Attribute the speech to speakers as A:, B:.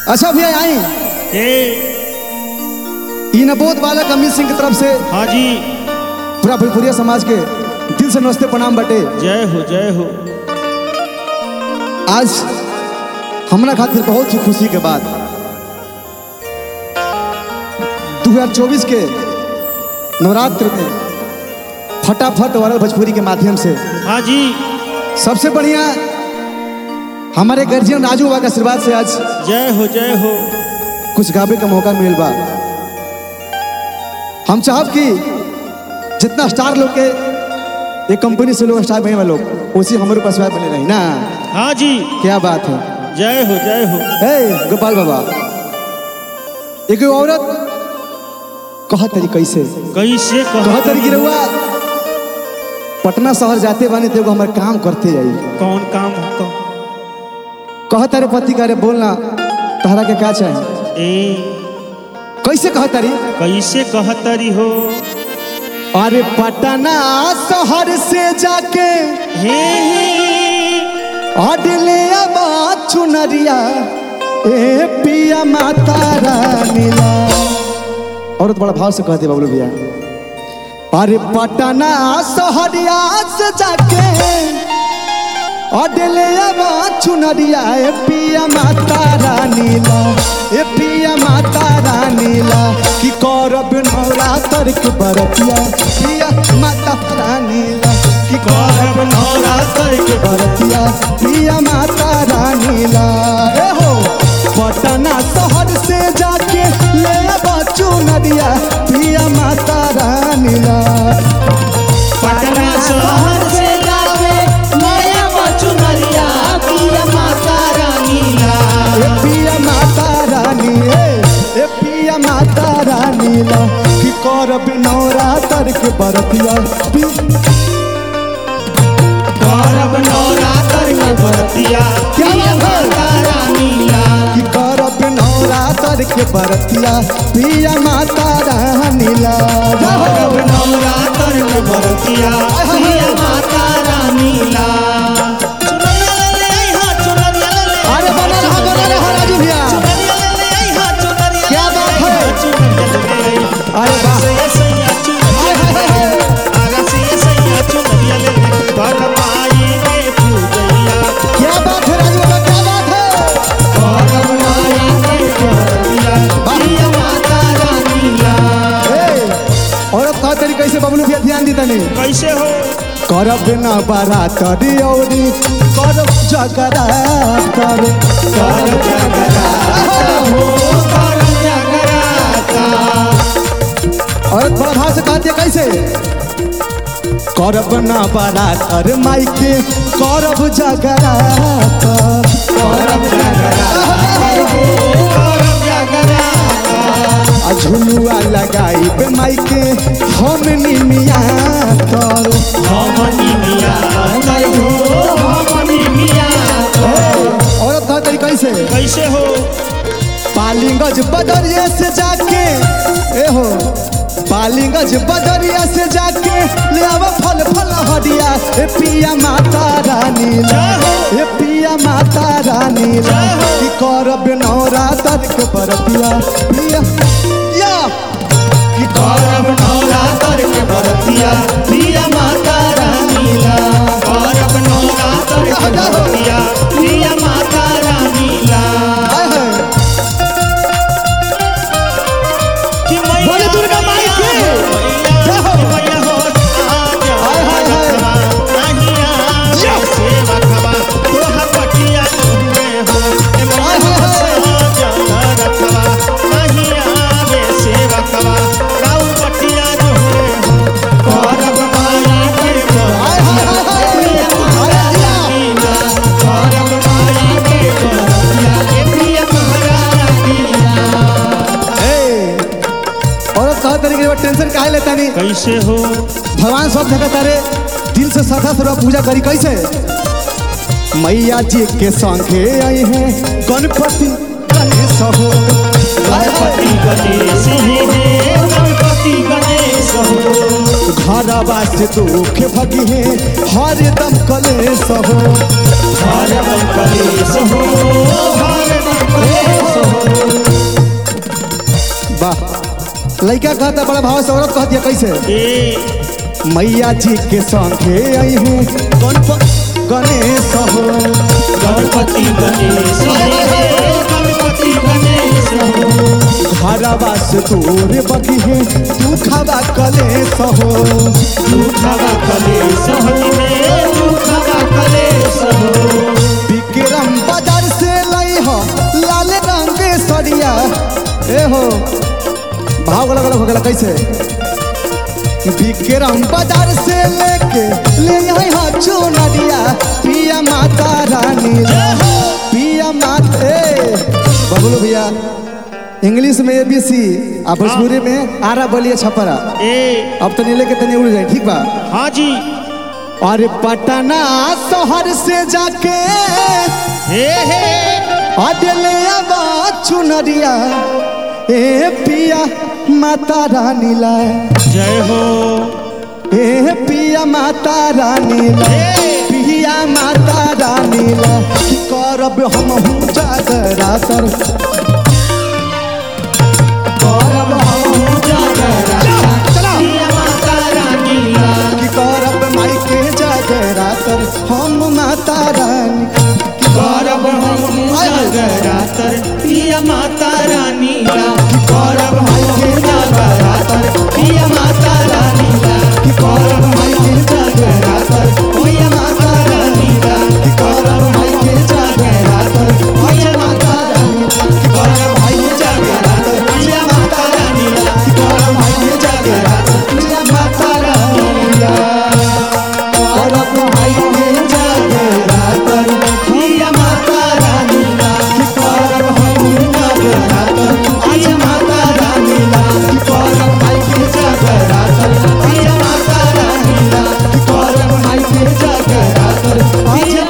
A: अच्छा भैया आई
B: ए
A: ई नबोध बालक अमित सिंह की तरफ से
B: हाँ जी
A: पूरा भोजपुरिया समाज के दिल से नमस्ते प्रणाम बटे
B: जय हो जय हो
A: आज हमरा खातिर बहुत ही खुशी के बात 2024 के नवरात्र में फटाफट वायरल भोजपुरी के माध्यम से
B: हाँ जी
A: सबसे बढ़िया हमारे गर्जियन राजू बाबा के आशीर्वाद से आज
B: जय हो जय हो
A: कुछ गावे का मौका मिल बा हम चाहब कि जितना स्टार लोग के ये कंपनी से लोग स्टार बने वाले लोग उसी हमारे पास बने रही ना
B: हाँ जी
A: क्या बात है
B: जय हो जय हो
A: ए गोपाल बाबा एक औरत कह तरी कैसे
B: कैसे
A: कह
B: कह
A: तरी की रहुआ पटना शहर जाते बानी तो एगो हमार काम करते जाई
B: कौन काम हो
A: कह तारे पति करे बोलना तहरा के का चाहे
B: ए
A: कैसे कह तारी
B: कैसे कहतरी हो
A: अरे पटना शहर से जाके
B: हे हे
A: अडले अबा चुनरिया ए पिया माता रानीला औरत बड़ा भाव से कहते बाबू भैया अरे पटना शहरिया से जाके अडले अबा चुनरिया ए पिया माता रानीला ए पिया माता रानीला कि करब नवरात्र के बरतिया पिया माता रानीला कि करब नवरात्र के बरतिया पिया माता रानीला ए हो पटना शहर से जाके ले बच्चू नदिया पिया माता रानीला
B: पटना शहर से लावे नया बचुनरिया पिया माता रानीला
A: ए पिया माता रानी ए ए पिया माता रानीला कि करब नवरात्र के बरतिया पि-
B: करब नवरात्र के बरतिया
A: क्या
B: पिया
A: बात है?
B: माता रानीला
A: कि करब नवरात्र के बरतिया पिया माता रानीला
B: करब नवरात्र के बरतिया पिया माता रानीला चुनरिया ले ले आई हा चुनरिया ले ले आई
A: अरे
B: हा,
A: बना रहा बना रहा राजू भैया
B: चुनरिया ले ले आई हा चुनरिया
A: क्या
B: ले ले
A: बात
B: आई
A: है?
B: हा, चुनरिया ले ले आई हा।
A: अरे वाह।
B: से सैया चुनरिया ले ले आई हा, आगा से सैया चुनरिया ले ले आई। कर माई के पूजैया
A: क्या बात है राजू बाबा क्या बात है
B: करब माई के बरतिया पिया माता रानीला
A: ए, औरत कह तरी कैसे बबलू भैया ध्यान दी तनी
B: कैसे हो
A: करब न बारात औरी करब जगरातर
B: कर जगराता हो कर जगराता
A: औरत बड़ा भाव से कहती है कैसे करब न बारातर माई के करब जगरातर
B: करब जगराता हो करब जगराता
A: आ झुलुआ लगाई पे माई के हम निमिया तर
B: हमनी मिया तर हो हमनी मिया तर।
A: औरत कह तरी कैसे
B: कैसे हो
A: पालिंगज बदरिया से जाके ए हो पालिंगज बदरिया से जाके ले आवा फल फल हरिया ए पिया माता रानी ला ए पिया माता रानी ला कि करब नवरात्र के बरतिया पिया या कि
B: करब नवरात्र के बरतिया पिया माता रानीला करब नवरात्र के बरतिया पिया माता रानीला
A: आय है
B: कि मैया
A: बोले दुर्गा माई की। जय हो।
B: मैया हो आजा
A: हाय, हाय, हाय।
B: रखवा, नहीं आवे
A: या।
B: सेवा खवा, तोहा पटिया तुमे हो। ए मैया
A: हाय,
B: हो
A: हाय,
B: आजा रखवा, नहीं आवे सेवा खवा, राउ पटिया तुमे हो। करब माई के
A: हाय हाय हाय हाय अरे दिया
B: बरतिया, करब माई के बरतिया, ए प्रिय महारानीला।
A: ए औरत कह तरी के टेंशन काहे लेता नहीं
B: कैसे हो
A: भगवान सब जगह तारे दिल से श्रद्धा पूर्वक पूजा करी कैसे मैया जी के संगे आई हैं गणपति गणेश हो
B: गणपति गणेश हे गणपति गणेश हो
A: घरवा से दुख भगी है हरदम कलेश हो
B: हर कलेश हो हर कलेश हो
A: लड़का कहता बड़ा भाव से औरत कहती है कैसे
B: ए
A: मैया जी के संगे आई हूँ गणप गणेश हो
B: गणपति गणेश हे गणपति गणेश हो
A: घरवा से दूर बगी है तू खावा कलेश हो
B: दुखवा कलेश हटिले दुखवा कलेश हो
A: विक्रम बाजार से लाई हो लाल रंग के सरिया ए हो भाव अलग अलग हो गया कैसे विक्रम बाजार से लेके ले आई हो चुनरिया पिया माता रानी ला। पिया माता ए बबलू भैया इंग्लिश में ए बी सी आ भोजपुरी में आरा बोलिए छपरा
B: ए
A: अब तो नीले के तनी उड़ जाए ठीक बा
B: हाँ जी
A: और पटना शहर से जाके
B: हे हे
A: अदले आवा चुनरिया ए पिया माता रानी ला
B: जय हो
A: ए पिया माता रानी ला पिया माता रानी ला की करब हम हूँ जागरा कर करब हम हूँ जागरा चला
B: पिया माता रानी ला
A: की करब माई के जागरा कर हम माता रानी की
B: गौरव हम जागरातर पिया माता रानी ला गौरव हम जागरातर पिया माता रानी ला गौरव हम जागरातर पिया माता रानी ला गौरव हम जागरातर पिया माता रानी ला गौरव हम जागरातर पिया माता रानी ला गौरव हम जागरातर पिया माता रानी ला गौरव हम जागरातर पिया माता रानी ला गौरव हम जागरातर पिया माता रानी ला गौरव हम जागरातर पिया माता रानी ला गौरव हम जागरातर पिया